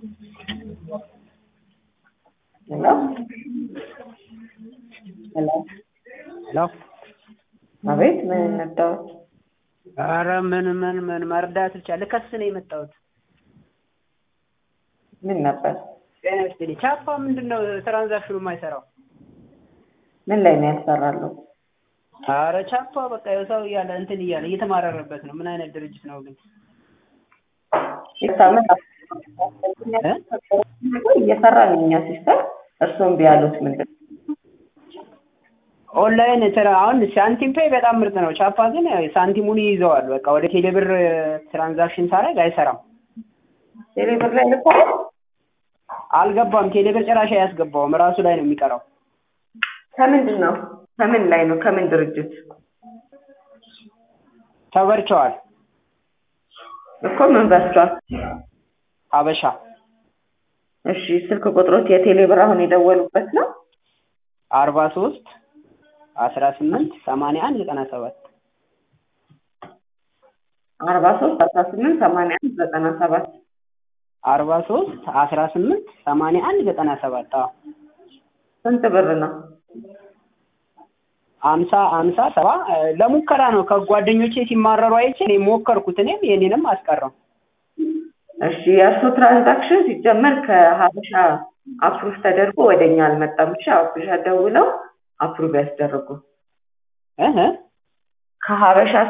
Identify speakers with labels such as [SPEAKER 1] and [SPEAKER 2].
[SPEAKER 1] ሄሎ ሄሎ
[SPEAKER 2] ሄሎ
[SPEAKER 1] አቤት ምን እንርዳዎት?
[SPEAKER 2] ኧረ ምን ምን ምን መርዳት ብቻ ልከስ ነው የመጣሁት።
[SPEAKER 1] ምን ነበር?
[SPEAKER 2] ጤና ይስጥልኝ። ቻፓ ምንድን ነው ትራንዛክሽኑ የማይሰራው?
[SPEAKER 1] ምን ላይ ነው ያልሰራለሁ?
[SPEAKER 2] ኧረ ቻፓ በቃ ያው ሰው እያለ እንትን እያለ እየተማረረበት ነው። ምን አይነት ድርጅት ነው ግን?
[SPEAKER 1] ሲስተም እየሰራ ነው እኛ ሲስተም። እርስዎም ቢያሉት ምንድን ነው?
[SPEAKER 2] ኦንላይን ስራ አሁን ሳንቲም ፔይ በጣም ምርጥ ነው። ቻፓ ግን ሳንቲሙን ይይዘዋል። በቃ ወደ ቴሌብር ትራንዛክሽን ሳደርግ አይሰራም።
[SPEAKER 1] ቴሌብር ላይ ልኳል?
[SPEAKER 2] አልገባም። ቴሌብር ጭራሽ አያስገባውም። ራሱ ላይ ነው የሚቀረው።
[SPEAKER 1] ከምንድን ነው? ከምን ላይ ነው? ከምን ድርጅት
[SPEAKER 2] ተበርቸዋል።
[SPEAKER 1] እኮ ምን በስቷል?
[SPEAKER 2] ሀበሻ
[SPEAKER 1] እሺ ስልክ ቁጥሮት የቴሌብር አሁን የደወሉበት ነው?
[SPEAKER 2] አርባ ሶስት አስራ ስምንት ሰማንያ አንድ ዘጠና ሰባት
[SPEAKER 1] አርባ ሶስት አስራ ስምንት ሰማንያ አንድ ዘጠና ሰባት
[SPEAKER 2] አርባ ሶስት አስራ ስምንት ሰማንያ አንድ ዘጠና ሰባት አዎ
[SPEAKER 1] ስንት ብር ነው?
[SPEAKER 2] አምሳ አምሳ ሰባ ለሙከራ ነው። ከጓደኞቼ ሲማረሩ አይቼ እኔ ሞከርኩት። እኔም የኔንም አስቀረው።
[SPEAKER 1] እሺ የእርሱ ትራንዛክሽን ሲጀመር ከሀበሻ አፕሩቭ ተደርጎ ወደኛ አልመጣም። እሺ ሀበሻ ደውለው አፕሩቭ ያስደርጉ።
[SPEAKER 2] እህ
[SPEAKER 1] ከሀበሻ